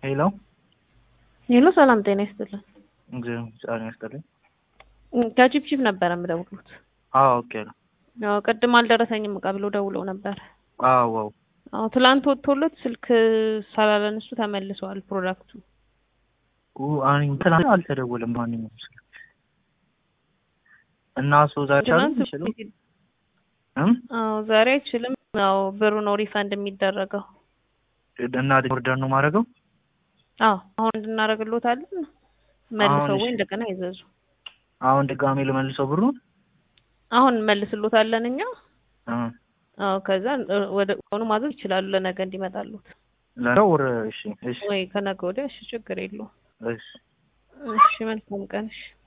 ሄሎ ሄሎ ሰላም ጤና ይስጥልን። እግዚአብሔር ይስጥልኝ። ከቺፕቺፕ ነበረ የምደውሉት። አዎ ኦኬ ነው። ያው ቅድም አልደረሰኝም እቃ ብሎ ደውለው ነበር። አዎ አዎ አዎ ትላንት ወጥቶለት ስልክ ስላላነሱ ተመልሰዋል ፕሮዳክቱ። ኡ አኒ ትላንት አልተደወለም ማንኛውም ስልክ እና እሱ ዛሬ ቻሉ ትናንት ይችላል እም አዎ ዛሬ አይችልም። ያው ብሩ ነው ሪፈንድ የሚደረገው። እና ኦርደር ነው ማድረገው አዎ አሁን እንድናደርግሎታለን መልሰው አሁን ወይ እሺ። እንደገና ይዘዙ። አሁን ድጋሜ ልመልሰው ብሩን አሁን እንመልስሎታለን እኛ። እ አዎ ከዛ እ ወደ ሆኑ ማዘዝ ይችላሉ ለነገ እንዲመጣሉት ለነው ወር እሺ እሺ ወይ ከነገ ወዲያ። እሺ ችግር የለውም። እሺ እሺ መልካም ቀን። እሺ